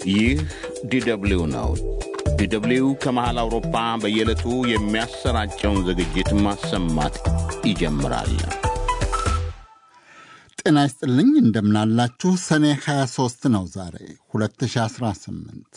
ይህ ዲደብሊው ነው። ዲደብሊው ከመሃል አውሮፓ በየዕለቱ የሚያሰራጨውን ዝግጅት ማሰማት ይጀምራል። ጤና ይስጥልኝ እንደምናላችሁ። ሰኔ 23 ነው ዛሬ 2018።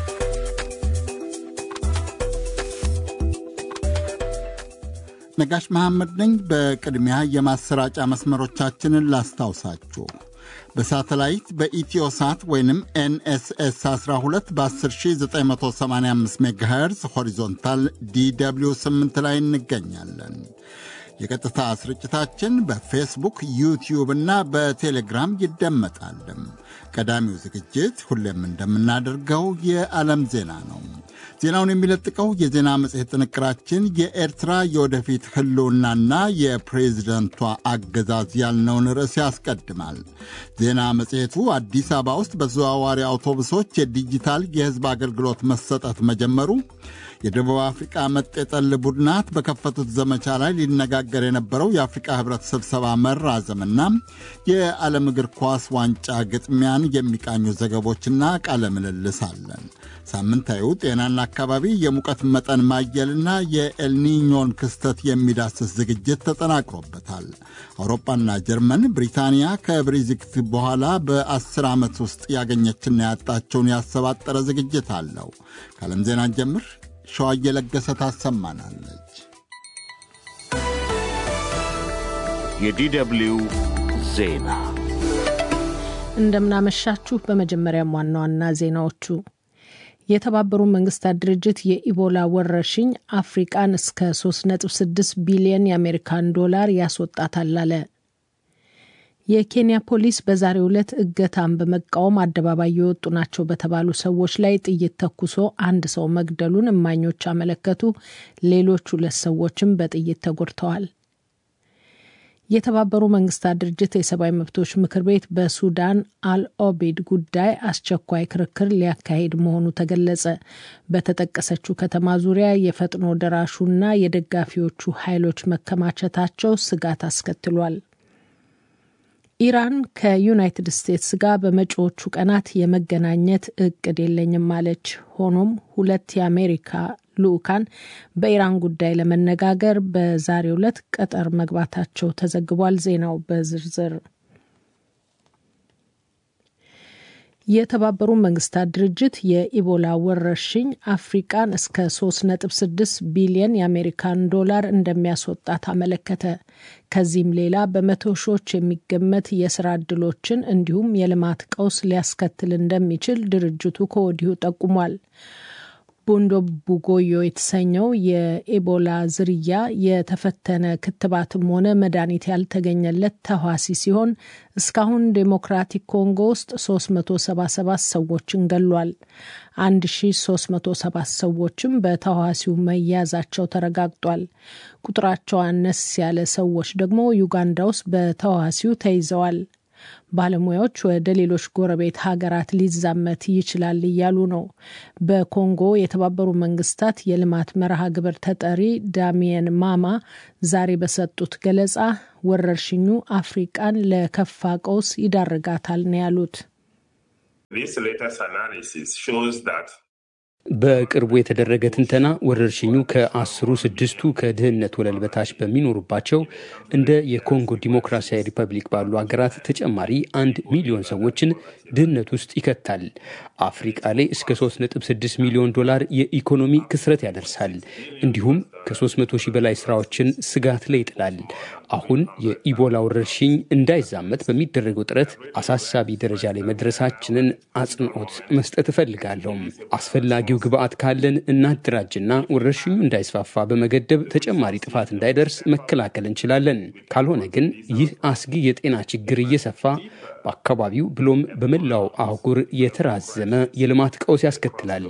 ነጋሽ መሐመድ ነኝ። በቅድሚያ የማሰራጫ መስመሮቻችንን ላስታውሳችሁ። በሳተላይት በኢትዮሳት ወይንም ኤንኤስኤስ 12 በ10985 ሜጋሄርዝ ሆሪዞንታል ዲw 8 ላይ እንገኛለን። የቀጥታ ስርጭታችን በፌስቡክ ዩቲዩብ እና በቴሌግራም ይደመጣል። ቀዳሚው ዝግጅት ሁሌም እንደምናደርገው የዓለም ዜና ነው። ዜናውን የሚለጥቀው የዜና መጽሔት ጥንቅራችን የኤርትራ የወደፊት ሕልውናና የፕሬዝደንቷ አገዛዝ ያልነውን ርዕስ ያስቀድማል። ዜና መጽሔቱ አዲስ አበባ ውስጥ በተዘዋዋሪ አውቶቡሶች የዲጂታል የሕዝብ አገልግሎት መሰጠት መጀመሩ የደቡብ አፍሪቃ መጤጠል ቡድናት በከፈቱት ዘመቻ ላይ ሊነጋገር የነበረው የአፍሪቃ ህብረት ስብሰባ መራዘምና የዓለም እግር ኳስ ዋንጫ ግጥሚያን የሚቃኙ ዘገቦችና ቃለ ምልልስ አለን። ሳምንታዊው ጤናና አካባቢ የሙቀት መጠን ማየልና የኤልኒኞን ክስተት የሚዳስስ ዝግጅት ተጠናቅሮበታል። አውሮፓና ጀርመን ብሪታንያ ከብሬግዚት በኋላ በአስር ዓመት ውስጥ ያገኘችና ያጣቸውን ያሰባጠረ ዝግጅት አለው። ከዓለም ዜና ጀምር ሸዋ እየለገሰ ታሰማናለች። የዲደብሊው ዜና እንደምናመሻችሁ። በመጀመሪያም ዋና ዋና ዜናዎቹ የተባበሩ መንግስታት ድርጅት የኢቦላ ወረርሽኝ አፍሪቃን እስከ 3.6 ቢሊዮን የአሜሪካን ዶላር ያስወጣታል አለ። የኬንያ ፖሊስ በዛሬው ዕለት እገታን በመቃወም አደባባይ የወጡ ናቸው በተባሉ ሰዎች ላይ ጥይት ተኩሶ አንድ ሰው መግደሉን እማኞች አመለከቱ። ሌሎች ሁለት ሰዎችም በጥይት ተጎድተዋል። የተባበሩ መንግስታት ድርጅት የሰብአዊ መብቶች ምክር ቤት በሱዳን አልኦቤድ ጉዳይ አስቸኳይ ክርክር ሊያካሂድ መሆኑ ተገለጸ። በተጠቀሰችው ከተማ ዙሪያ የፈጥኖ ደራሹና የደጋፊዎቹ ኃይሎች መከማቸታቸው ስጋት አስከትሏል። ኢራን ከዩናይትድ ስቴትስ ጋር በመጪዎቹ ቀናት የመገናኘት እቅድ የለኝም አለች። ሆኖም ሁለት የአሜሪካ ልዑካን በኢራን ጉዳይ ለመነጋገር በዛሬው ዕለት ቀጠር መግባታቸው ተዘግቧል። ዜናው በዝርዝር የተባበሩ መንግስታት ድርጅት የኢቦላ ወረርሽኝ አፍሪቃን እስከ 3.6 ቢሊየን የአሜሪካን ዶላር እንደሚያስወጣት አመለከተ። ከዚህም ሌላ በመቶ ሺዎች የሚገመት የስራ ዕድሎችን እንዲሁም የልማት ቀውስ ሊያስከትል እንደሚችል ድርጅቱ ከወዲሁ ጠቁሟል። ቦንዶ ቡጎዮ የተሰኘው የኤቦላ ዝርያ የተፈተነ ክትባትም ሆነ መድኃኒት ያልተገኘለት ተዋሲ ሲሆን እስካሁን ዴሞክራቲክ ኮንጎ ውስጥ 377 ሰዎችን ገሏል። 1307 ሰዎችም በተዋሲው መያዛቸው ተረጋግጧል። ቁጥራቸው አነስ ያለ ሰዎች ደግሞ ዩጋንዳ ውስጥ በተዋሲው ተይዘዋል። ባለሙያዎች ወደ ሌሎች ጎረቤት ሀገራት ሊዛመት ይችላል እያሉ ነው። በኮንጎ የተባበሩ መንግስታት የልማት መርሃ ግብር ተጠሪ ዳሚየን ማማ ዛሬ በሰጡት ገለጻ ወረርሽኙ አፍሪቃን ለከፋ ቀውስ ይዳርጋታል ነው ያሉት። በቅርቡ የተደረገ ትንተና ወረርሽኙ ከአስሩ ስድስቱ ከድህነት ወለል በታች በሚኖሩባቸው እንደ የኮንጎ ዲሞክራሲያዊ ሪፐብሊክ ባሉ ሀገራት ተጨማሪ አንድ ሚሊዮን ሰዎችን ድህነት ውስጥ ይከታል። አፍሪቃ ላይ እስከ 3.6 ሚሊዮን ዶላር የኢኮኖሚ ክስረት ያደርሳል። እንዲሁም ከ300 ሺህ በላይ ስራዎችን ስጋት ላይ ይጥላል። አሁን የኢቦላ ወረርሽኝ እንዳይዛመት በሚደረገው ጥረት አሳሳቢ ደረጃ ላይ መድረሳችንን አጽንኦት መስጠት እፈልጋለሁ። አስፈላጊው ግብአት ካለን እናደራጅና ወረርሽኙ እንዳይስፋፋ በመገደብ ተጨማሪ ጥፋት እንዳይደርስ መከላከል እንችላለን። ካልሆነ ግን ይህ አስጊ የጤና ችግር እየሰፋ በአካባቢው ብሎም በመላው አህጉር የተራዘመ የልማት ቀውስ ያስከትላል።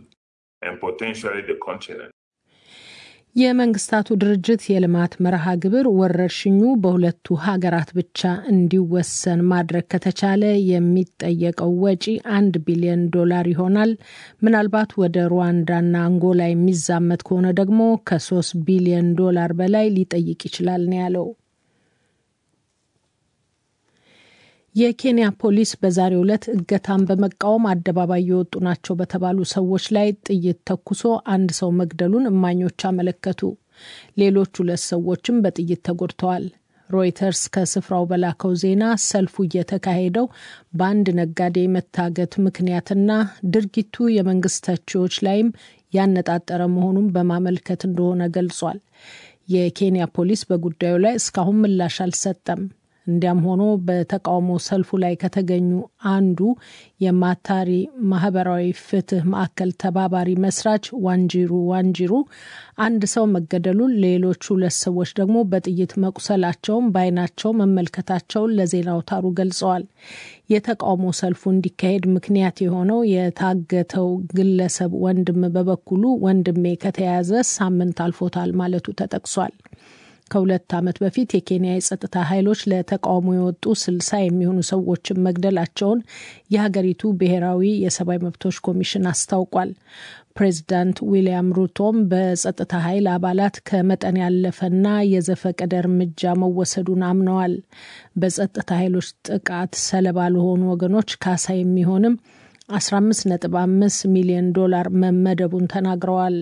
የመንግስታቱ ድርጅት የልማት መርሃ ግብር ወረርሽኙ በሁለቱ ሀገራት ብቻ እንዲወሰን ማድረግ ከተቻለ የሚጠየቀው ወጪ አንድ ቢሊዮን ዶላር ይሆናል። ምናልባት ወደ ሩዋንዳና አንጎላ የሚዛመት ከሆነ ደግሞ ከሶስት ቢሊዮን ዶላር በላይ ሊጠይቅ ይችላል ነው ያለው። የኬንያ ፖሊስ በዛሬው ዕለት እገታን በመቃወም አደባባይ የወጡ ናቸው በተባሉ ሰዎች ላይ ጥይት ተኩሶ አንድ ሰው መግደሉን እማኞች አመለከቱ። ሌሎች ሁለት ሰዎችም በጥይት ተጎድተዋል። ሮይተርስ ከስፍራው በላከው ዜና ሰልፉ እየተካሄደው በአንድ ነጋዴ መታገት ምክንያትና ድርጊቱ የመንግስት ተቺዎች ላይም ያነጣጠረ መሆኑን በማመልከት እንደሆነ ገልጿል። የኬንያ ፖሊስ በጉዳዩ ላይ እስካሁን ምላሽ አልሰጠም። እንዲያም ሆኖ በተቃውሞ ሰልፉ ላይ ከተገኙ አንዱ የማታሪ ማህበራዊ ፍትህ ማዕከል ተባባሪ መስራች ዋንጂሩ ዋንጂሩ አንድ ሰው መገደሉን፣ ሌሎች ሁለት ሰዎች ደግሞ በጥይት መቁሰላቸውን በዓይናቸው መመልከታቸውን ለዜና አውታሩ ገልጸዋል። የተቃውሞ ሰልፉ እንዲካሄድ ምክንያት የሆነው የታገተው ግለሰብ ወንድም በበኩሉ ወንድሜ ከተያዘ ሳምንት አልፎታል ማለቱ ተጠቅሷል። ከሁለት ዓመት በፊት የኬንያ የጸጥታ ኃይሎች ለተቃውሞ የወጡ ስልሳ የሚሆኑ ሰዎችን መግደላቸውን የሀገሪቱ ብሔራዊ የሰብአዊ መብቶች ኮሚሽን አስታውቋል። ፕሬዚዳንት ዊልያም ሩቶም በጸጥታ ኃይል አባላት ከመጠን ያለፈና የዘፈቀደ እርምጃ መወሰዱን አምነዋል። በጸጥታ ኃይሎች ጥቃት ሰለባ ለሆኑ ወገኖች ካሳ የሚሆንም 15.5 ሚሊዮን ዶላር መመደቡን ተናግረዋል።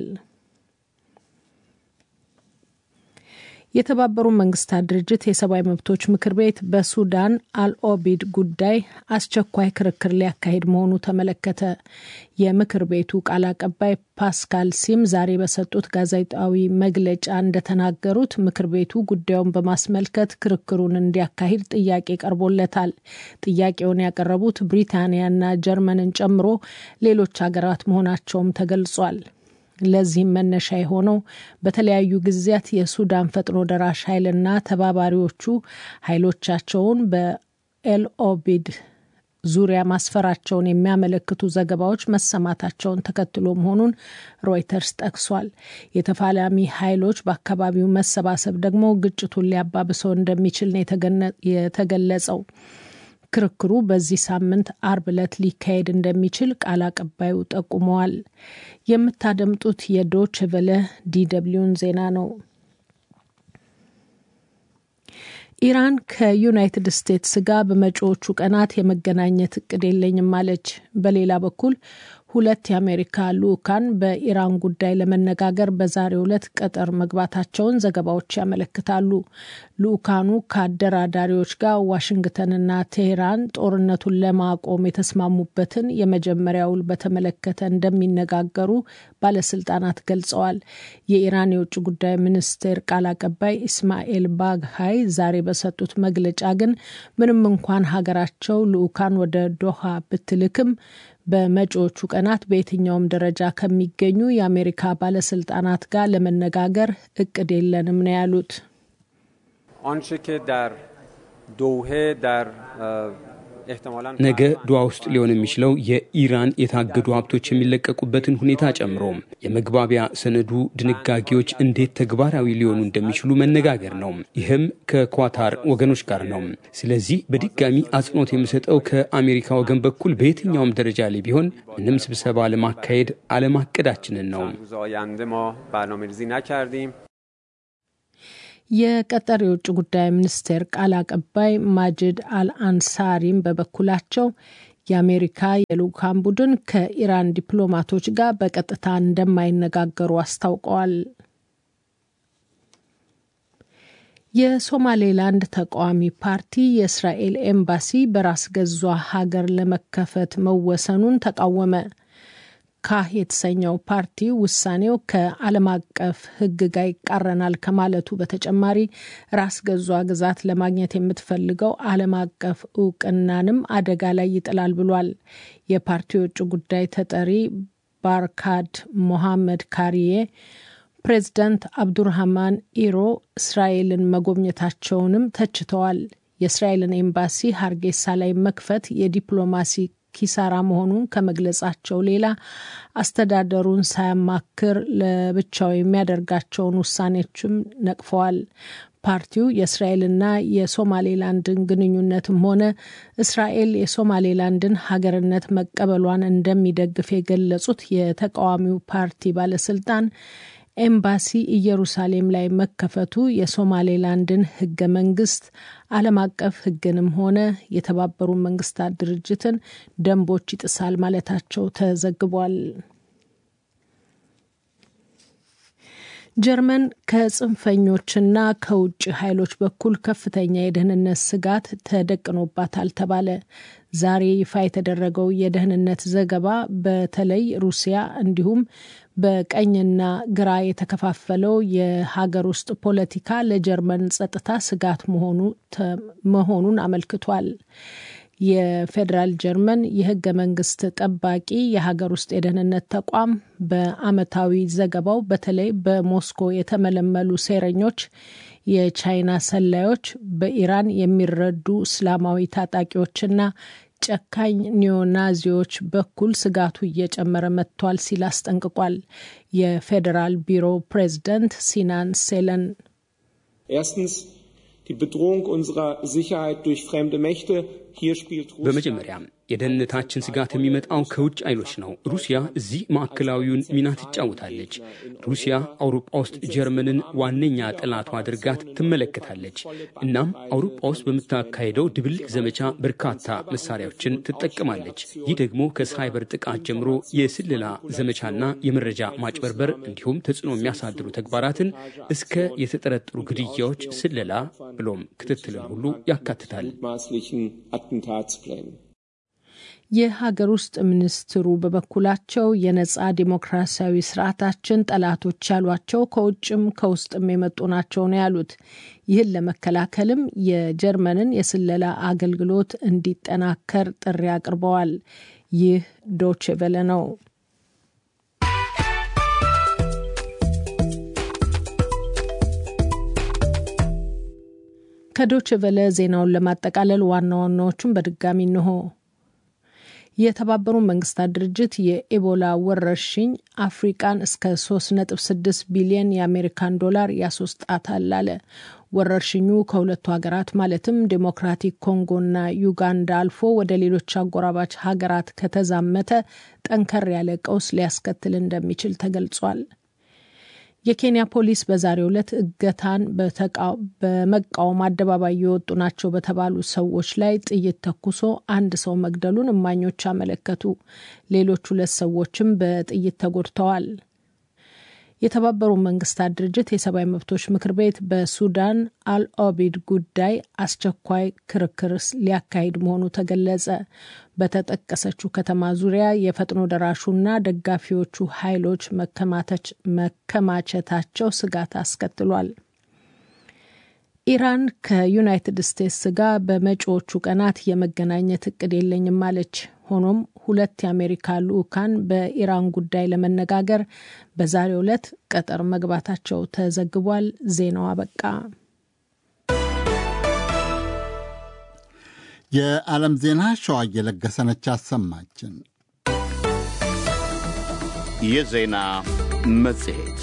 የተባበሩ መንግስታት ድርጅት የሰብአዊ መብቶች ምክር ቤት በሱዳን አልኦቢድ ጉዳይ አስቸኳይ ክርክር ሊያካሂድ መሆኑ ተመለከተ። የምክር ቤቱ ቃል አቀባይ ፓስካል ሲም ዛሬ በሰጡት ጋዜጣዊ መግለጫ እንደተናገሩት ምክር ቤቱ ጉዳዩን በማስመልከት ክርክሩን እንዲያካሂድ ጥያቄ ቀርቦለታል። ጥያቄውን ያቀረቡት ብሪታንያና ጀርመንን ጨምሮ ሌሎች ሀገራት መሆናቸውም ተገልጿል። ለዚህም መነሻ የሆነው በተለያዩ ጊዜያት የሱዳን ፈጥኖ ደራሽ ኃይልና ተባባሪዎቹ ኃይሎቻቸውን በኤልኦቢድ ዙሪያ ማስፈራቸውን የሚያመለክቱ ዘገባዎች መሰማታቸውን ተከትሎ መሆኑን ሮይተርስ ጠቅሷል። የተፋላሚ ኃይሎች በአካባቢው መሰባሰብ ደግሞ ግጭቱን ሊያባብሰው እንደሚችል ነው የተገለጸው። ክርክሩ በዚህ ሳምንት አርብ ዕለት ሊካሄድ እንደሚችል ቃል አቀባዩ ጠቁመዋል። የምታደምጡት የዶች ቨለ ዲደብሊውን ዜና ነው። ኢራን ከዩናይትድ ስቴትስ ጋር በመጪዎቹ ቀናት የመገናኘት እቅድ የለኝም አለች። በሌላ በኩል ሁለት የአሜሪካ ልዑካን በኢራን ጉዳይ ለመነጋገር በዛሬው ዕለት ቀጠር መግባታቸውን ዘገባዎች ያመለክታሉ። ልዑካኑ ከአደራዳሪዎች ጋር ዋሽንግተንና ቴሄራን ጦርነቱን ለማቆም የተስማሙበትን የመጀመሪያ ውል በተመለከተ እንደሚነጋገሩ ባለስልጣናት ገልጸዋል። የኢራን የውጭ ጉዳይ ሚኒስቴር ቃል አቀባይ ኢስማኤል ባግሃይ ዛሬ በሰጡት መግለጫ ግን ምንም እንኳን ሀገራቸው ልዑካን ወደ ዶሃ ብትልክም በመጪዎቹ ቀናት በየትኛውም ደረጃ ከሚገኙ የአሜሪካ ባለስልጣናት ጋር ለመነጋገር እቅድ የለንም ነው ያሉት። ነገ ዱዋ ውስጥ ሊሆን የሚችለው የኢራን የታገዱ ሀብቶች የሚለቀቁበትን ሁኔታ ጨምሮ የመግባቢያ ሰነዱ ድንጋጌዎች እንዴት ተግባራዊ ሊሆኑ እንደሚችሉ መነጋገር ነው። ይህም ከኳታር ወገኖች ጋር ነው። ስለዚህ በድጋሚ አጽንኦት የምሰጠው ከአሜሪካ ወገን በኩል በየትኛውም ደረጃ ላይ ቢሆን ምንም ስብሰባ ለማካሄድ አለማቀዳችንን ነው። የቀጠር የውጭ ጉዳይ ሚኒስቴር ቃል አቀባይ ማጅድ አልአንሳሪም በበኩላቸው የአሜሪካ የልዑካን ቡድን ከኢራን ዲፕሎማቶች ጋር በቀጥታ እንደማይነጋገሩ አስታውቀዋል። የሶማሌላንድ ተቃዋሚ ፓርቲ የእስራኤል ኤምባሲ በራስ ገዟ ሀገር ለመከፈት መወሰኑን ተቃወመ። ካህ የተሰኘው ፓርቲ ውሳኔው ከዓለም አቀፍ ሕግ ጋር ይቃረናል ከማለቱ በተጨማሪ ራስ ገዟ ግዛት ለማግኘት የምትፈልገው ዓለም አቀፍ እውቅናንም አደጋ ላይ ይጥላል ብሏል። የፓርቲው የውጭ ጉዳይ ተጠሪ ባርካድ ሞሐመድ ካሪዬ ፕሬዚዳንት አብዱርሃማን ኢሮ እስራኤልን መጎብኘታቸውንም ተችተዋል። የእስራኤልን ኤምባሲ ሀርጌሳ ላይ መክፈት የዲፕሎማሲ ኪሳራ መሆኑን ከመግለጻቸው ሌላ አስተዳደሩን ሳያማክር ለብቻው የሚያደርጋቸውን ውሳኔዎችም ነቅፈዋል። ፓርቲው የእስራኤልና የሶማሌላንድን ግንኙነትም ሆነ እስራኤል የሶማሌላንድን ሀገርነት መቀበሏን እንደሚደግፍ የገለጹት የተቃዋሚው ፓርቲ ባለስልጣን ኤምባሲ ኢየሩሳሌም ላይ መከፈቱ የሶማሌላንድን ህገ መንግስት ዓለም አቀፍ ህግንም ሆነ የተባበሩ መንግስታት ድርጅትን ደንቦች ይጥሳል ማለታቸው ተዘግቧል። ጀርመን ከጽንፈኞችና ከውጭ ኃይሎች በኩል ከፍተኛ የደህንነት ስጋት ተደቅኖባታል ተባለ። ዛሬ ይፋ የተደረገው የደህንነት ዘገባ በተለይ ሩሲያ እንዲሁም በቀኝና ግራ የተከፋፈለው የሀገር ውስጥ ፖለቲካ ለጀርመን ጸጥታ ስጋት መሆኑን አመልክቷል። የፌዴራል ጀርመን የህገ መንግስት ጠባቂ የሀገር ውስጥ የደህንነት ተቋም በአመታዊ ዘገባው በተለይ በሞስኮ የተመለመሉ ሴረኞች፣ የቻይና ሰላዮች፣ በኢራን የሚረዱ እስላማዊ ታጣቂዎችና ጨካኝ ኒዮናዚዎች በኩል ስጋቱ እየጨመረ መጥቷል ሲል አስጠንቅቋል። የፌዴራል ቢሮ ፕሬዝደንት ሲናን ሴለን Die Bedrohung unserer Sicherheit durch fremde Mächte. Hier spielt Russland. በመጀመሪያ የደህንነታችን ስጋት የሚመጣው ከውጭ ኃይሎች ነው። ሩሲያ እዚህ ማዕከላዊውን ሚና ትጫወታለች። ሩሲያ አውሮፓ ውስጥ ጀርመንን ዋነኛ ጠላቷ አድርጋት ትመለከታለች። እናም አውሮፓ ውስጥ በምታካሄደው ድብልቅ ዘመቻ በርካታ መሳሪያዎችን ትጠቀማለች። ይህ ደግሞ ከሳይበር ጥቃት ጀምሮ የስለላ ዘመቻና የመረጃ ማጭበርበር እንዲሁም ተጽዕኖ የሚያሳድሩ ተግባራትን እስከ የተጠረጠሩ ግድያዎች፣ ስለላ ብሎም ክትትልን ሁሉ ያካትታል። የሀገር ውስጥ ሚኒስትሩ በበኩላቸው የነጻ ዲሞክራሲያዊ ስርዓታችን ጠላቶች ያሏቸው ከውጭም ከውስጥም የመጡ ናቸው ነው ያሉት። ይህን ለመከላከልም የጀርመንን የስለላ አገልግሎት እንዲጠናከር ጥሪ አቅርበዋል። ይህ ዶቼ ቬለ ነው። ከዶቼ ቬለ ዜናውን ለማጠቃለል ዋና ዋናዎቹን በድጋሚ እንሆ። የተባበሩ መንግስታት ድርጅት የኢቦላ ወረርሽኝ አፍሪቃን እስከ 3.6 ቢሊዮን የአሜሪካን ዶላር ያስወጣታል አለ። ወረርሽኙ ከሁለቱ ሀገራት ማለትም ዴሞክራቲክ ኮንጎና ዩጋንዳ አልፎ ወደ ሌሎች አጎራባች ሀገራት ከተዛመተ ጠንከር ያለ ቀውስ ሊያስከትል እንደሚችል ተገልጿል። የኬንያ ፖሊስ በዛሬው ዕለት እገታን በመቃወም አደባባይ የወጡ ናቸው በተባሉ ሰዎች ላይ ጥይት ተኩሶ አንድ ሰው መግደሉን እማኞች አመለከቱ። ሌሎች ሁለት ሰዎችም በጥይት ተጎድተዋል። የተባበሩ መንግስታት ድርጅት የሰብአዊ መብቶች ምክር ቤት በሱዳን አልኦቢድ ጉዳይ አስቸኳይ ክርክር ሊያካሂድ መሆኑ ተገለጸ። በተጠቀሰችው ከተማ ዙሪያ የፈጥኖ ደራሹና ደጋፊዎቹ ኃይሎች መከማቸታቸው ስጋት አስከትሏል። ኢራን ከዩናይትድ ስቴትስ ጋር በመጪዎቹ ቀናት የመገናኘት እቅድ የለኝም አለች። ሆኖም ሁለት የአሜሪካ ልዑካን በኢራን ጉዳይ ለመነጋገር በዛሬው ዕለት ቀጠር መግባታቸው ተዘግቧል። ዜናው አበቃ። የዓለም ዜና ሸዋ እየለገሰነች አሰማችን። የዜና መጽሔት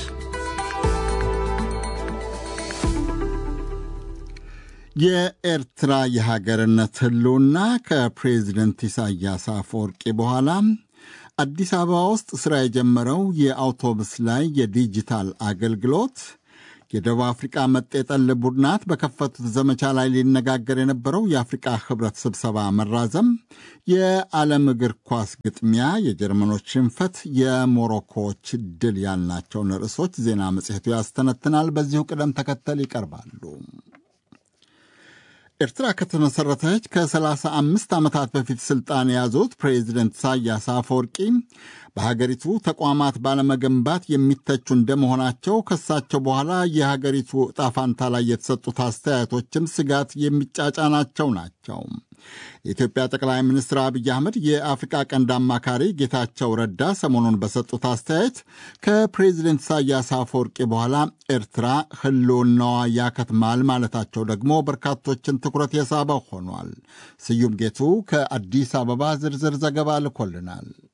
የኤርትራ የሀገርነት ህልውና ከፕሬዚደንት ኢሳያስ አፈወርቂ በኋላ አዲስ አበባ ውስጥ ሥራ የጀመረው የአውቶቡስ ላይ የዲጂታል አገልግሎት የደቡብ አፍሪቃ መጤጠል ቡድናት በከፈቱት ዘመቻ ላይ ሊነጋገር የነበረው የአፍሪቃ ህብረት ስብሰባ መራዘም፣ የዓለም እግር ኳስ ግጥሚያ፣ የጀርመኖች ሽንፈት፣ የሞሮኮዎች ድል ያልናቸውን ርዕሶች ዜና መጽሔቱ ያስተነትናል። በዚሁ ቅደም ተከተል ይቀርባሉ። ኤርትራ ከተመሠረተች ከ35 ዓመታት በፊት ሥልጣን የያዙት ፕሬዚደንት ኢሳያስ አፈወርቂ በሀገሪቱ ተቋማት ባለመገንባት የሚተቹ እንደመሆናቸው ከሳቸው በኋላ የሀገሪቱ ዕጣ ፋንታ ላይ የተሰጡት አስተያየቶችም ስጋት የሚጫጫናቸው ናቸው። የኢትዮጵያ ጠቅላይ ሚኒስትር አብይ አህመድ የአፍሪቃ ቀንድ አማካሪ ጌታቸው ረዳ ሰሞኑን በሰጡት አስተያየት ከፕሬዚደንት ኢሳያስ አፈወርቂ በኋላ ኤርትራ ህልውናዋ ያከትማል ማለታቸው ደግሞ በርካቶችን ትኩረት የሳበ ሆኗል። ስዩም ጌቱ ከአዲስ አበባ ዝርዝር ዘገባ ልኮልናል።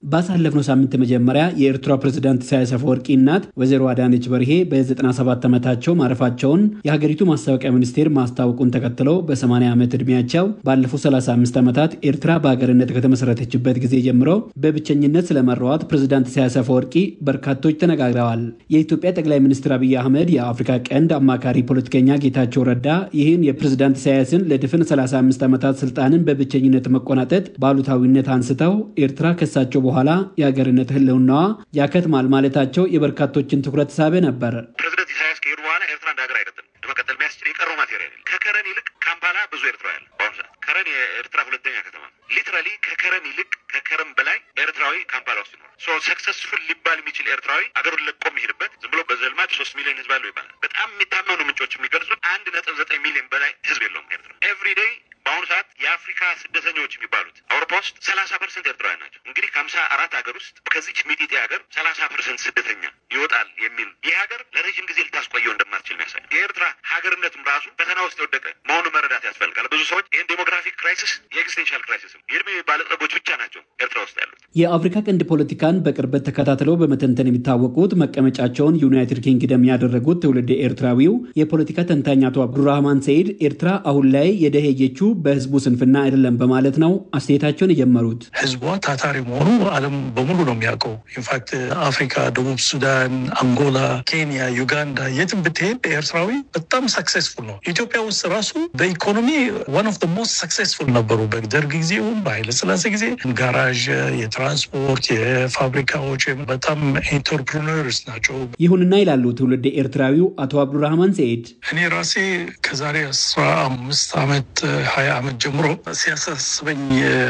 ባሳለፍነው ሳምንት መጀመሪያ የኤርትራ ፕሬዝዳንት ኢሳያስ አፈወርቂ እናት ወይዘሮ አዳነች በርሄ በ97 ዓመታቸው ማረፋቸውን የሀገሪቱ ማስታወቂያ ሚኒስቴር ማስታወቁን ተከትለው በ80 ዓመት ዕድሜያቸው ባለፉት 35 ዓመታት ኤርትራ በሀገርነት ከተመሰረተችበት ጊዜ ጀምሮ በብቸኝነት ስለመራዋት ፕሬዝዳንት ኢሳያስ አፈወርቂ በርካቶች ተነጋግረዋል። የኢትዮጵያ ጠቅላይ ሚኒስትር አብይ አህመድ የአፍሪካ ቀንድ አማካሪ ፖለቲከኛ ጌታቸው ረዳ ይህን የፕሬዝዳንት ኢሳያስን ለድፍን 35 ዓመታት ስልጣንን በብቸኝነት መቆናጠጥ ባሉታዊነት አንስተው ኤርትራ ከሳቸው በኋላ የሀገርነት ህልውናዋ ያከትማል ማለታቸው የበርካቶችን ትኩረት ሳበ ነበር። ፕሬዚደንት ኢሳያስ ከሄዱ በኋላ ኤርትራ እንደ ሀገር አይቀጥልም። ለመቀጠል የሚያስችል የቀረው ማቴሪያል ከከረን ይልቅ ካምፓላ ብዙ ኤርትራ ያለ በአሁኑ ሰዓት ከረን የኤርትራ ሁለተኛ ከተማ ሊትራሊ ከከረን ይልቅ ከከረን በላይ ኤርትራዊ ካምፓላ ውስጥ ይኖራል። ሶ ሰክሰስፉል ሊባል የሚችል ኤርትራዊ አገሩን ለቆ የሚሄድበት ዝም ብሎ በዘልማድ ሶስት ሚሊዮን ህዝብ አለው ይባላል። በጣም የሚታመኑ ምንጮች የሚገልጹት አንድ ነጥብ ዘጠኝ ሚሊዮን በላይ ህዝብ የለውም ኤርትራ ኤቭሪ ዴይ በአሁኑ ሰዓት የአፍሪካ ስደተኞች የሚባሉት አውሮፓ ውስጥ ሰላሳ ፐርሰንት ኤርትራውያን ናቸው። እንግዲህ ከሀምሳ አራት ሀገር ውስጥ ከዚች ሚጢጤ ሀገር ሰላሳ ፐርሰንት ስደተኛ ይወጣል የሚል ይህ ሀገር ለረዥም ጊዜ ልታስቆየው እንደማትችል የሚያሳይ የኤርትራ ሀገርነትም ራሱ ፈተና ውስጥ የወደቀ መሆኑ መረዳት ያስፈልጋል። ብዙ ሰዎች ይህን ዴሞግራፊክ ክራይሲስ የኤግዚስቴንሻል ክራይሲስም የእድሜ ባለጸጎች ብቻ ናቸው ኤርትራ ውስጥ ያሉት። የአፍሪካ ቀንድ ፖለቲካን በቅርበት ተከታትለው በመተንተን የሚታወቁት መቀመጫቸውን ዩናይትድ ኪንግደም ያደረጉት ትውልድ ኤርትራዊው የፖለቲካ ተንታኝ አቶ አብዱራህማን ሰይድ ኤርትራ አሁን ላይ የደሄየችው በህዝቡ ስንፍና አይደለም በማለት ነው አስተያየታቸውን የጀመሩት። ህዝቧ ታታሪ መሆኑ ዓለም በሙሉ ነው የሚያውቀው። ኢንፋክት አፍሪካ፣ ደቡብ ሱዳን፣ አንጎላ፣ ኬንያ፣ ዩጋንዳ የትም ብትሄድ ኤርትራዊ በጣም ሰክሴስፉል ነው። ኢትዮጵያ ውስጥ ራሱ በኢኮኖሚ ዋን ኦፍ ሞስት ሰክሴስፉል ነበሩ። በደርግ ጊዜውም በኃይለ ስላሴ ጊዜ ጋራዥ፣ የትራንስፖርት፣ የፋብሪካዎች በጣም ኢንተርፕሪነርስ ናቸው። ይሁንና ይላሉ ትውልድ ኤርትራዊው አቶ አብዱራህማን ሰይድ እኔ ራሴ ከዛሬ አስራ አምስት ዓመት ሀያ ዓመት ጀምሮ ሲያሳስበኝ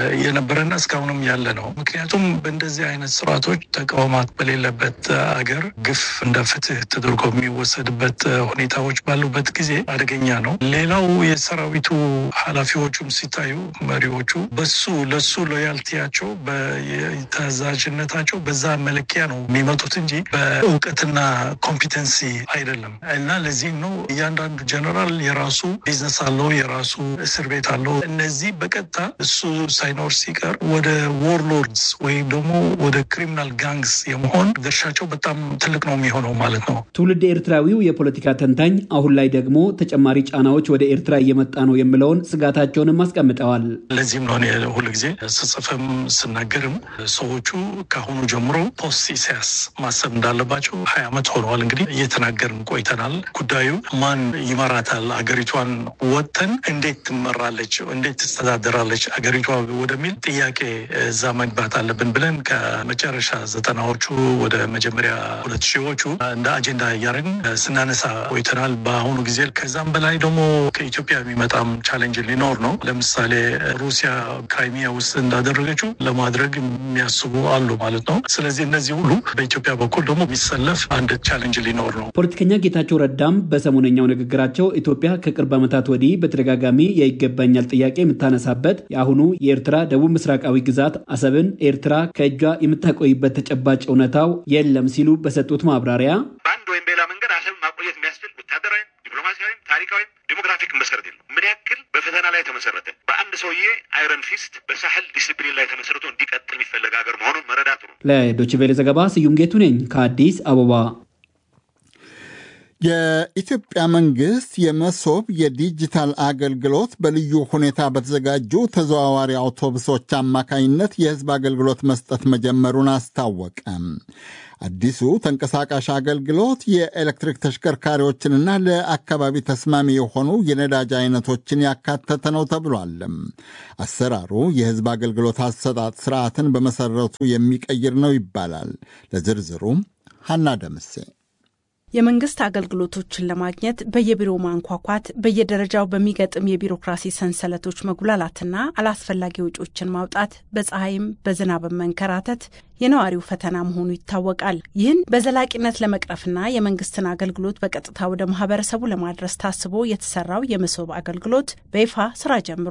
የነበረና እስካሁንም ያለ ነው። ምክንያቱም በእንደዚህ አይነት ስርዓቶች ተቃውማት በሌለበት አገር ግፍ እንደ ፍትህ ተደርጎ የሚወሰድበት ሁኔታዎች ባሉበት ጊዜ አደገኛ ነው። ሌላው የሰራዊቱ ኃላፊዎቹም ሲታዩ መሪዎቹ በሱ ለሱ ሎያልቲያቸው በተዛዥነታቸው በዛ መለኪያ ነው የሚመጡት እንጂ በእውቀትና ኮምፒተንሲ አይደለም። እና ለዚህም ነው እያንዳንዱ ጀነራል የራሱ ቢዝነስ አለው፣ የራሱ እስር ቤት አለው። እነዚህ በቀጥታ እሱ ሳይኖር ሲቀር ወደ ዎርሎርድስ ወይም ደግሞ ወደ ክሪሚናል ጋንግስ የመሆን ድርሻቸው በጣም ትልቅ ነው የሚሆነው ማለት ነው። ትውልድ ኤርትራዊው የፖለቲካ ተንታኝ አሁን ላይ ደግሞ ተጨማሪ ጫናዎች ወደ ኤርትራ እየመጣ ነው የሚለውን ስጋታቸውንም አስቀምጠዋል። ለዚህም ነው ሁሉ ጊዜ ስጽፍም ስናገርም ሰዎቹ ከአሁኑ ጀምሮ ፖስት ኢሳያስ ማሰብ እንዳለባቸው ሀያ ዓመት ሆነዋል እንግዲህ እየተናገርን ቆይተናል። ጉዳዩ ማን ይመራታል፣ አገሪቷን ወጥተን እንዴት ትመራለች፣ እንዴት ትስተዳደራለች አገሪቷ ወደሚል ጥያቄ እዛ መግባት አለብን ብለን ከመጨረሻ ዘጠናዎቹ ወደ መጀመሪያ ሁለት ሺዎቹ እንደ አጀንዳ እያደረግን ስናነሳ ቆይተናል። በአሁኑ ጊዜ ከዛም በላይ ደግሞ ከኢትዮጵያ የሚመጣም ቻሌንጅ ሊኖር ነው። ለምሳሌ ሩሲያ ክራይሚያ ውስጥ እንዳደረገችው ለማድረግ የሚያስቡ አሉ ማለት ነው። ስለዚህ እነዚህ ሁሉ በኢትዮጵያ በኩል ደግሞ የሚሰለፍ አንድ ቻሌንጅ ሊኖር ነው። ፖለቲከኛ ጌታቸው ረዳም በሰሞነኛው ንግግራቸው ኢትዮጵያ ከቅርብ ዓመታት ወዲህ በተደጋጋሚ የይገባኛል ጥያቄ የምታነሳበት የአሁኑ የኤርትራ ደቡብ ምስራቃዊ ግዛት አሰብን ኤርትራ ከእጇ የምታቆይበት ተጨባጭ እውነታው የለም ሲሉ በሰጡት ማብራሪያ በአንድ ወይም በሌላ መንገድ አሰብን ማቆየት የሚያስችል ወታደራዊም፣ ዲፕሎማሲያዊም፣ ታሪካዊም ዲሞግራፊክ መሰረት የለም። ምን ያክል በፈተና ላይ ተመሰረተ በአንድ ሰውዬ አይረን ፊስት በሳህል ዲስፕሊን ላይ ተመሰርቶ እንዲቀጥል የሚፈለግ ሀገር መሆኑን መረዳት ነው። ለዶችቬሌ ዘገባ ስዩም ጌቱ ነኝ ከአዲስ አበባ። የኢትዮጵያ መንግሥት የመሶብ የዲጂታል አገልግሎት በልዩ ሁኔታ በተዘጋጁ ተዘዋዋሪ አውቶቡሶች አማካኝነት የሕዝብ አገልግሎት መስጠት መጀመሩን አስታወቀ። አዲሱ ተንቀሳቃሽ አገልግሎት የኤሌክትሪክ ተሽከርካሪዎችንና ለአካባቢ ተስማሚ የሆኑ የነዳጅ አይነቶችን ያካተተ ነው ተብሏል። አሰራሩ የሕዝብ አገልግሎት አሰጣጥ ስርዓትን በመሰረቱ የሚቀይር ነው ይባላል። ለዝርዝሩ ሀና ደምሴ የመንግስት አገልግሎቶችን ለማግኘት በየቢሮው ማንኳኳት፣ በየደረጃው በሚገጥም የቢሮክራሲ ሰንሰለቶች መጉላላትና አላስፈላጊ ወጪዎችን ማውጣት፣ በፀሐይም በዝናብም መንከራተት የነዋሪው ፈተና መሆኑ ይታወቃል። ይህን በዘላቂነት ለመቅረፍና የመንግስትን አገልግሎት በቀጥታ ወደ ማህበረሰቡ ለማድረስ ታስቦ የተሰራው የመሶብ አገልግሎት በይፋ ስራ ጀምሯል።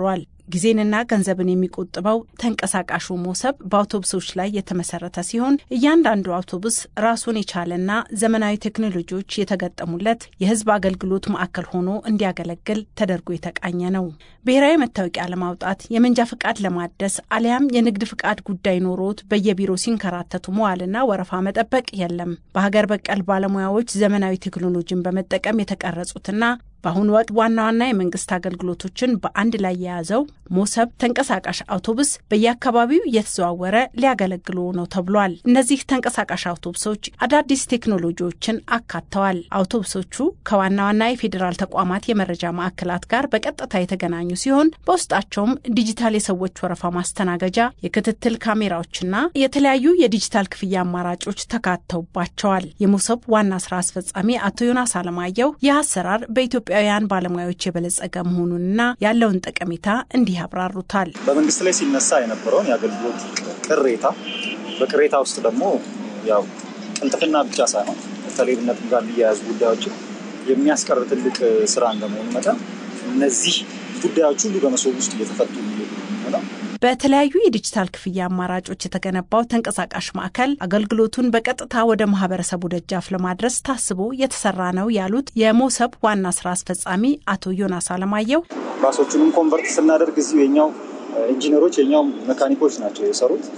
ጊዜንና ገንዘብን የሚቆጥበው ተንቀሳቃሹ ሞሰብ በአውቶቡሶች ላይ የተመሰረተ ሲሆን እያንዳንዱ አውቶቡስ ራሱን የቻለና ዘመናዊ ቴክኖሎጂዎች የተገጠሙለት የሕዝብ አገልግሎት ማዕከል ሆኖ እንዲያገለግል ተደርጎ የተቃኘ ነው። ብሔራዊ መታወቂያ ለማውጣት የመንጃ ፍቃድ ለማደስ አሊያም የንግድ ፍቃድ ጉዳይ ኖሮት በየቢሮ ሲንከራተቱ መዋልና ወረፋ መጠበቅ የለም። በሀገር በቀል ባለሙያዎች ዘመናዊ ቴክኖሎጂን በመጠቀም የተቀረጹትና በአሁኑ ወቅት ዋና ዋና የመንግስት አገልግሎቶችን በአንድ ላይ የያዘው ሞሰብ ተንቀሳቃሽ አውቶቡስ በየአካባቢው እየተዘዋወረ ሊያገለግሉ ነው ተብሏል። እነዚህ ተንቀሳቃሽ አውቶቡሶች አዳዲስ ቴክኖሎጂዎችን አካተዋል። አውቶቡሶቹ ከዋና ዋና የፌዴራል ተቋማት የመረጃ ማዕከላት ጋር በቀጥታ የተገናኙ ሲሆን በውስጣቸውም ዲጂታል የሰዎች ወረፋ ማስተናገጃ፣ የክትትል ካሜራዎችና የተለያዩ የዲጂታል ክፍያ አማራጮች ተካተውባቸዋል። የሞሰብ ዋና ስራ አስፈጻሚ አቶ ዮናስ አለማየሁ ይህ አሰራር በኢትዮጵያ ኢትዮጵያውያን ባለሙያዎች የበለጸገ መሆኑንና ያለውን ጠቀሜታ እንዲህ ያብራሩታል። በመንግስት ላይ ሲነሳ የነበረውን የአገልግሎት ቅሬታ በቅሬታ ውስጥ ደግሞ ያው ቅልጥፍና ብቻ ሳይሆን ከሌብነትም ጋር የሚያያዙ ጉዳዮችን የሚያስቀር ትልቅ ስራ እንደመሆኑ መጠን እነዚህ ጉዳዮች ሁሉ በመሶብ ውስጥ እየተፈቱ ነው። በተለያዩ የዲጂታል ክፍያ አማራጮች የተገነባው ተንቀሳቃሽ ማዕከል አገልግሎቱን በቀጥታ ወደ ማህበረሰቡ ደጃፍ ለማድረስ ታስቦ የተሰራ ነው ያሉት የሞሰብ ዋና ስራ አስፈጻሚ አቶ ዮናስ አለማየሁ ባሶቹንም ኮንቨርት ስናደርግ እዚሁ የኛው ኢንጂነሮች የኛው መካኒኮች ናቸው የሰሩት።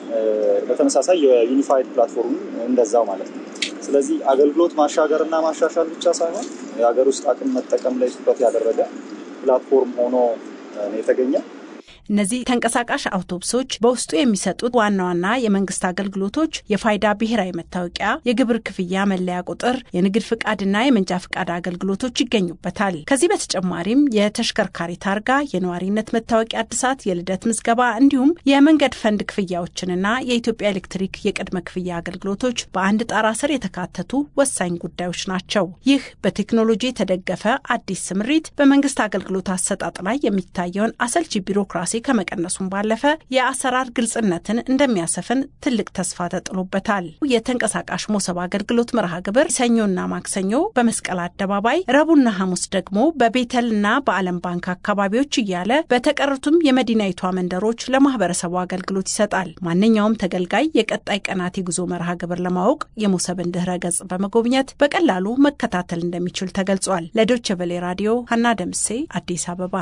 በተመሳሳይ የዩኒፋይድ ፕላትፎርም እንደዛው ማለት ነው። ስለዚህ አገልግሎት ማሻገር እና ማሻሻል ብቻ ሳይሆን የሀገር ውስጥ አቅም መጠቀም ላይ ትኩረት ያደረገ ፕላትፎርም ሆኖ የተገኘ እነዚህ ተንቀሳቃሽ አውቶቡሶች በውስጡ የሚሰጡት ዋና ዋና የመንግስት አገልግሎቶች የፋይዳ ብሔራዊ መታወቂያ፣ የግብር ክፍያ መለያ ቁጥር፣ የንግድ ፍቃድና የመንጃ ፍቃድ አገልግሎቶች ይገኙበታል። ከዚህ በተጨማሪም የተሽከርካሪ ታርጋ፣ የነዋሪነት መታወቂያ እድሳት፣ የልደት ምዝገባ እንዲሁም የመንገድ ፈንድ ክፍያዎችንና የኢትዮጵያ ኤሌክትሪክ የቅድመ ክፍያ አገልግሎቶች በአንድ ጣራ ስር የተካተቱ ወሳኝ ጉዳዮች ናቸው። ይህ በቴክኖሎጂ የተደገፈ አዲስ ስምሪት በመንግስት አገልግሎት አሰጣጥ ላይ የሚታየውን አሰልቺ ቢሮክራሲ ከመቀነሱም ባለፈ የአሰራር ግልጽነትን እንደሚያሰፍን ትልቅ ተስፋ ተጥሎበታል። የተንቀሳቃሽ ሞሰብ አገልግሎት መርሃ ግብር ሰኞና ማክሰኞ በመስቀል አደባባይ፣ ረቡዕና ሐሙስ ደግሞ በቤተልና በዓለም ባንክ አካባቢዎች እያለ በተቀሩትም የመዲናይቷ መንደሮች ለማህበረሰቡ አገልግሎት ይሰጣል። ማንኛውም ተገልጋይ የቀጣይ ቀናት የጉዞ መርሃ ግብር ለማወቅ የሞሰብን ድህረ ገጽ በመጎብኘት በቀላሉ መከታተል እንደሚችል ተገልጿል። ለዶይቼ ቬለ ራዲዮ ሀና ደምሴ አዲስ አበባ።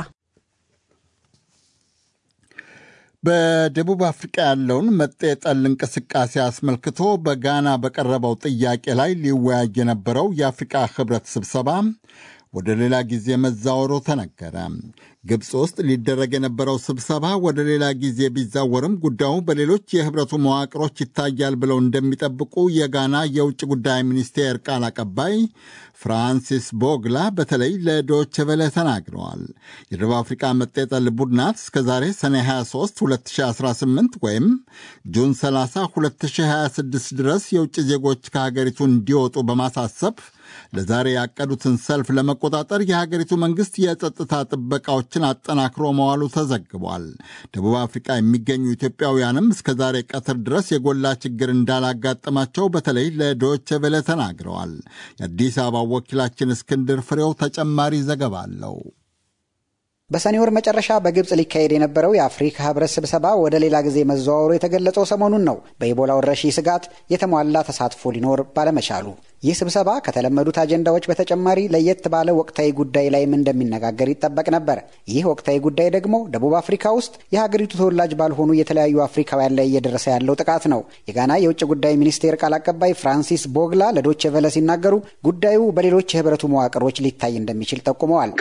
በደቡብ አፍሪቃ ያለውን መጤ ጠል እንቅስቃሴ አስመልክቶ በጋና በቀረበው ጥያቄ ላይ ሊወያይ የነበረው የአፍሪቃ ህብረት ስብሰባ ወደ ሌላ ጊዜ መዛወሩ ተነገረ። ግብፅ ውስጥ ሊደረግ የነበረው ስብሰባ ወደ ሌላ ጊዜ ቢዛወርም ጉዳዩ በሌሎች የህብረቱ መዋቅሮች ይታያል ብለው እንደሚጠብቁ የጋና የውጭ ጉዳይ ሚኒስቴር ቃል አቀባይ ፍራንሲስ ቦግላ በተለይ ለዶይቼ ቬለ ተናግረዋል። የደቡብ አፍሪካ መጤጠል ቡድናት እስከዛሬ ሰኔ 23 2018 ወይም ጁን 30 2026 ድረስ የውጭ ዜጎች ከሀገሪቱ እንዲወጡ በማሳሰብ ለዛሬ ያቀዱትን ሰልፍ ለመቆጣጠር የሀገሪቱ መንግስት የጸጥታ ጥበቃዎችን አጠናክሮ መዋሉ ተዘግቧል። ደቡብ አፍሪካ የሚገኙ ኢትዮጵያውያንም እስከ ዛሬ ቀትር ድረስ የጎላ ችግር እንዳላጋጠማቸው በተለይ ለዶይቼ ቬለ ተናግረዋል። የአዲስ አበባ ወኪላችን እስክንድር ፍሬው ተጨማሪ ዘገባ አለው። በሰኔ ወር መጨረሻ በግብፅ ሊካሄድ የነበረው የአፍሪካ ህብረት ስብሰባ ወደ ሌላ ጊዜ መዘዋወሩ የተገለጸው ሰሞኑን ነው። በኢቦላ ወረርሽኝ ስጋት የተሟላ ተሳትፎ ሊኖር ባለመቻሉ ይህ ስብሰባ ከተለመዱት አጀንዳዎች በተጨማሪ ለየት ባለ ወቅታዊ ጉዳይ ላይም እንደሚነጋገር ይጠበቅ ነበር። ይህ ወቅታዊ ጉዳይ ደግሞ ደቡብ አፍሪካ ውስጥ የሀገሪቱ ተወላጅ ባልሆኑ የተለያዩ አፍሪካውያን ላይ እየደረሰ ያለው ጥቃት ነው። የጋና የውጭ ጉዳይ ሚኒስቴር ቃል አቀባይ ፍራንሲስ ቦግላ ለዶቼ ቬለ ሲናገሩ ጉዳዩ በሌሎች የህብረቱ መዋቅሮች ሊታይ እንደሚችል ጠቁመዋል።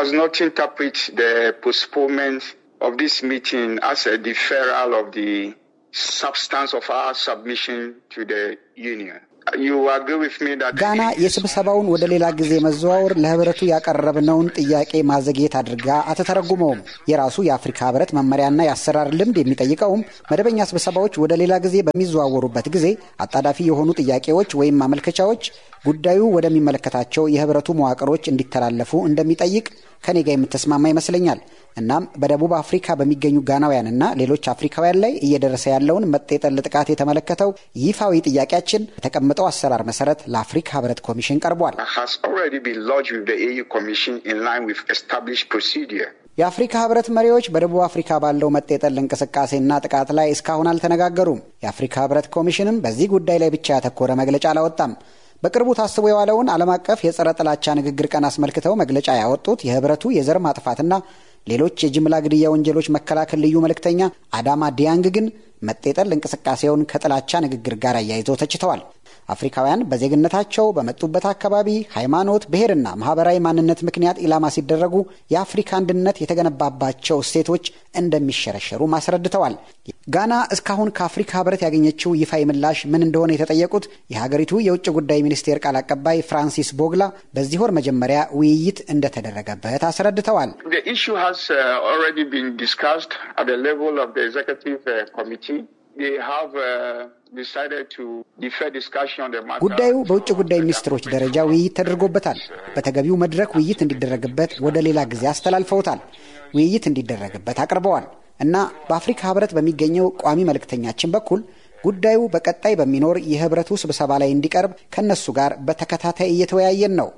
ጋና የስብሰባውን ወደ ሌላ ጊዜ መዘዋወር ለህብረቱ ያቀረብነውን ጥያቄ ማዘግየት አድርጋ አትተረጉመውም። የራሱ የአፍሪካ ህብረት መመሪያና የአሰራር ልምድ የሚጠይቀውም መደበኛ ስብሰባዎች ወደ ሌላ ጊዜ በሚዘዋወሩበት ጊዜ አጣዳፊ የሆኑ ጥያቄዎች ወይም ማመልከቻዎች ጉዳዩ ወደሚመለከታቸው የህብረቱ መዋቅሮች እንዲተላለፉ እንደሚጠይቅ ከኔ ጋር የምትስማማ ይመስለኛል። እናም በደቡብ አፍሪካ በሚገኙ ጋናውያንና ሌሎች አፍሪካውያን ላይ እየደረሰ ያለውን መጤጠል ጥቃት የተመለከተው ይፋዊ ጥያቄያችን በተቀመጠው አሰራር መሰረት ለአፍሪካ ህብረት ኮሚሽን ቀርቧል። የአፍሪካ ህብረት መሪዎች በደቡብ አፍሪካ ባለው መጤጠል እንቅስቃሴና ጥቃት ላይ እስካሁን አልተነጋገሩም። የአፍሪካ ህብረት ኮሚሽንም በዚህ ጉዳይ ላይ ብቻ ያተኮረ መግለጫ አላወጣም። በቅርቡ ታስቦ የዋለውን ዓለም አቀፍ የጸረ ጥላቻ ንግግር ቀን አስመልክተው መግለጫ ያወጡት የህብረቱ የዘር ማጥፋትና ሌሎች የጅምላ ግድያ ወንጀሎች መከላከል ልዩ መልእክተኛ አዳማ ዲያንግ ግን መጤጠል እንቅስቃሴውን ከጥላቻ ንግግር ጋር አያይዘው ተችተዋል። አፍሪካውያን በዜግነታቸው በመጡበት አካባቢ ሃይማኖት፣ ብሔርና ማህበራዊ ማንነት ምክንያት ኢላማ ሲደረጉ የአፍሪካ አንድነት የተገነባባቸው እሴቶች እንደሚሸረሸሩ አስረድተዋል። ጋና እስካሁን ከአፍሪካ ህብረት ያገኘችው ይፋዊ ምላሽ ምን እንደሆነ የተጠየቁት የሀገሪቱ የውጭ ጉዳይ ሚኒስቴር ቃል አቀባይ ፍራንሲስ ቦግላ በዚህ ወር መጀመሪያ ውይይት እንደተደረገበት አስረድተዋል። ጉዳዩ በውጭ ጉዳይ ሚኒስትሮች ደረጃ ውይይት ተደርጎበታል። በተገቢው መድረክ ውይይት እንዲደረግበት ወደ ሌላ ጊዜ አስተላልፈውታል። ውይይት እንዲደረግበት አቅርበዋል እና በአፍሪካ ህብረት በሚገኘው ቋሚ መልእክተኛችን በኩል ጉዳዩ በቀጣይ በሚኖር የህብረቱ ስብሰባ ላይ እንዲቀርብ ከእነሱ ጋር በተከታታይ እየተወያየን ነው።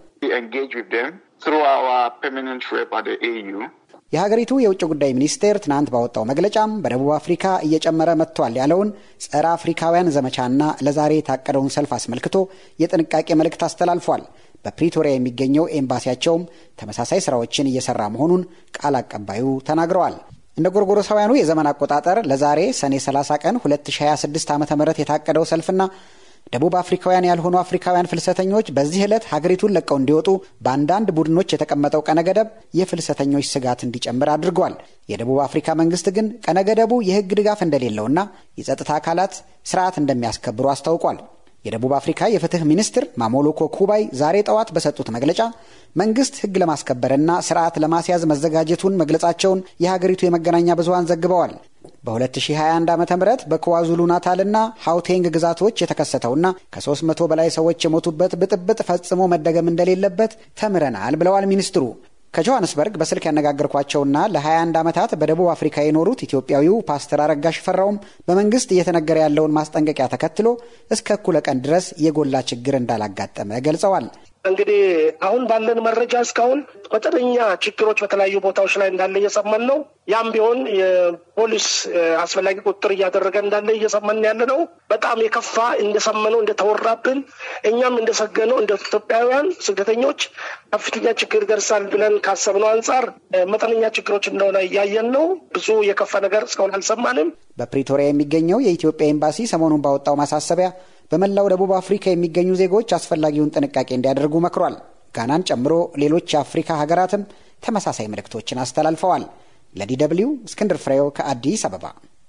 የሀገሪቱ የውጭ ጉዳይ ሚኒስቴር ትናንት ባወጣው መግለጫም በደቡብ አፍሪካ እየጨመረ መጥቷል ያለውን ጸረ አፍሪካውያን ዘመቻና ለዛሬ የታቀደውን ሰልፍ አስመልክቶ የጥንቃቄ መልእክት አስተላልፏል። በፕሪቶሪያ የሚገኘው ኤምባሲያቸውም ተመሳሳይ ስራዎችን እየሰራ መሆኑን ቃል አቀባዩ ተናግረዋል። እንደ ጎርጎሮሳውያኑ የዘመን አቆጣጠር ለዛሬ ሰኔ 30 ቀን 2026 ዓ ም የታቀደው ሰልፍና ደቡብ አፍሪካውያን ያልሆኑ አፍሪካውያን ፍልሰተኞች በዚህ ዕለት ሀገሪቱን ለቀው እንዲወጡ በአንዳንድ ቡድኖች የተቀመጠው ቀነ ገደብ የፍልሰተኞች ስጋት እንዲጨምር አድርጓል። የደቡብ አፍሪካ መንግስት ግን ቀነ ገደቡ የሕግ ድጋፍ እንደሌለውና የጸጥታ አካላት ስርዓት እንደሚያስከብሩ አስታውቋል። የደቡብ አፍሪካ የፍትህ ሚኒስትር ማሞሎኮ ኩባይ ዛሬ ጠዋት በሰጡት መግለጫ መንግስት ሕግ ለማስከበርና ስርዓት ለማስያዝ መዘጋጀቱን መግለጻቸውን የሀገሪቱ የመገናኛ ብዙሀን ዘግበዋል። በ2021 ዓ ም በክዋዙሉ ናታልና ሀውቴንግ ግዛቶች የተከሰተውና ከ300 በላይ ሰዎች የሞቱበት ብጥብጥ ፈጽሞ መደገም እንደሌለበት ተምረናል ብለዋል ሚኒስትሩ። ከጆሃንስበርግ በስልክ ያነጋገርኳቸውና ለ21 ዓመታት በደቡብ አፍሪካ የኖሩት ኢትዮጵያዊው ፓስተር አረጋ ሽፈራውም በመንግስት እየተነገረ ያለውን ማስጠንቀቂያ ተከትሎ እስከ እኩለ ቀን ድረስ የጎላ ችግር እንዳላጋጠመ ገልጸዋል። እንግዲህ አሁን ባለን መረጃ እስካሁን መጠነኛ ችግሮች በተለያዩ ቦታዎች ላይ እንዳለ እየሰማን ነው። ያም ቢሆን የፖሊስ አስፈላጊ ቁጥጥር እያደረገ እንዳለ እየሰማን ያለ ነው። በጣም የከፋ እንደሰመነው እንደተወራብን እኛም እንደሰገነው እንደ ኢትዮጵያውያን ስደተኞች ከፍተኛ ችግር ይደርሳል ብለን ካሰብነው አንጻር መጠነኛ ችግሮች እንደሆነ እያየን ነው። ብዙ የከፋ ነገር እስካሁን አልሰማንም። በፕሪቶሪያ የሚገኘው የኢትዮጵያ ኤምባሲ ሰሞኑን ባወጣው ማሳሰቢያ በመላው ደቡብ አፍሪካ የሚገኙ ዜጎች አስፈላጊውን ጥንቃቄ እንዲያደርጉ መክሯል። ጋናን ጨምሮ ሌሎች የአፍሪካ ሀገራትም ተመሳሳይ መልእክቶችን አስተላልፈዋል። ለዲ ደብልዩ እስክንድር ፍሬው ከአዲስ አበባ።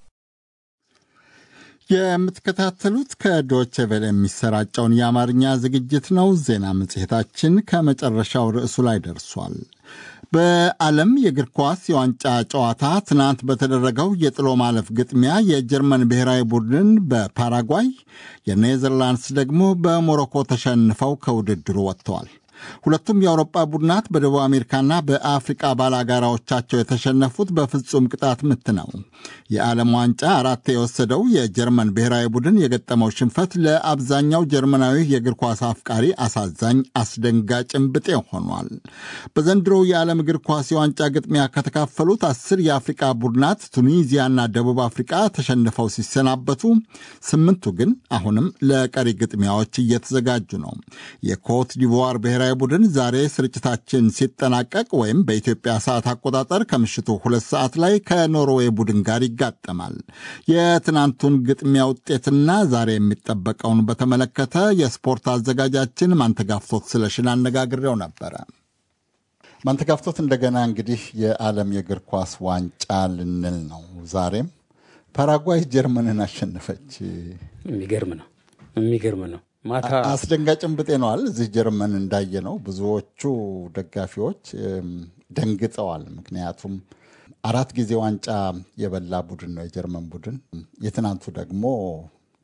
የምትከታተሉት ከዶቼ ቬለ የሚሰራጨውን የአማርኛ ዝግጅት ነው። ዜና መጽሔታችን ከመጨረሻው ርዕሱ ላይ ደርሷል። በዓለም የእግር ኳስ የዋንጫ ጨዋታ ትናንት በተደረገው የጥሎ ማለፍ ግጥሚያ የጀርመን ብሔራዊ ቡድን በፓራጓይ የኔዘርላንድስ ደግሞ በሞሮኮ ተሸንፈው ከውድድሩ ወጥተዋል። ሁለቱም የአውሮጳ ቡድናት በደቡብ አሜሪካና በአፍሪቃ ባላጋራዎቻቸው የተሸነፉት በፍጹም ቅጣት ምት ነው። የዓለም ዋንጫ አራት የወሰደው የጀርመን ብሔራዊ ቡድን የገጠመው ሽንፈት ለአብዛኛው ጀርመናዊ የእግር ኳስ አፍቃሪ አሳዛኝ፣ አስደንጋጭም ብጤ ሆኗል። በዘንድሮው የዓለም እግር ኳስ የዋንጫ ግጥሚያ ከተካፈሉት አስር የአፍሪቃ ቡድናት ቱኒዚያና ደቡብ አፍሪቃ ተሸንፈው ሲሰናበቱ፣ ስምንቱ ግን አሁንም ለቀሪ ግጥሚያዎች እየተዘጋጁ ነው። የኮት ዲቮር ብሔራዊ ቡድን ዛሬ ስርጭታችን ሲጠናቀቅ ወይም በኢትዮጵያ ሰዓት አቆጣጠር ከምሽቱ ሁለት ሰዓት ላይ ከኖርዌይ ቡድን ጋር ይጋጠማል። የትናንቱን ግጥሚያ ውጤትና ዛሬ የሚጠበቀውን በተመለከተ የስፖርት አዘጋጃችን ማንተጋፍቶት ስለሽን አነጋግሬው ነበረ። ማንተጋፍቶት፣ እንደገና እንግዲህ የዓለም የእግር ኳስ ዋንጫ ልንል ነው። ዛሬም ፓራጓይ ጀርመንን አሸነፈች። የሚገርም ነው፣ የሚገርም ነው። ማታ አስደንጋጭም ብጤ ነዋል። እዚህ ጀርመን እንዳየ ነው ብዙዎቹ ደጋፊዎች ደንግጠዋል። ምክንያቱም አራት ጊዜ ዋንጫ የበላ ቡድን ነው የጀርመን ቡድን። የትናንቱ ደግሞ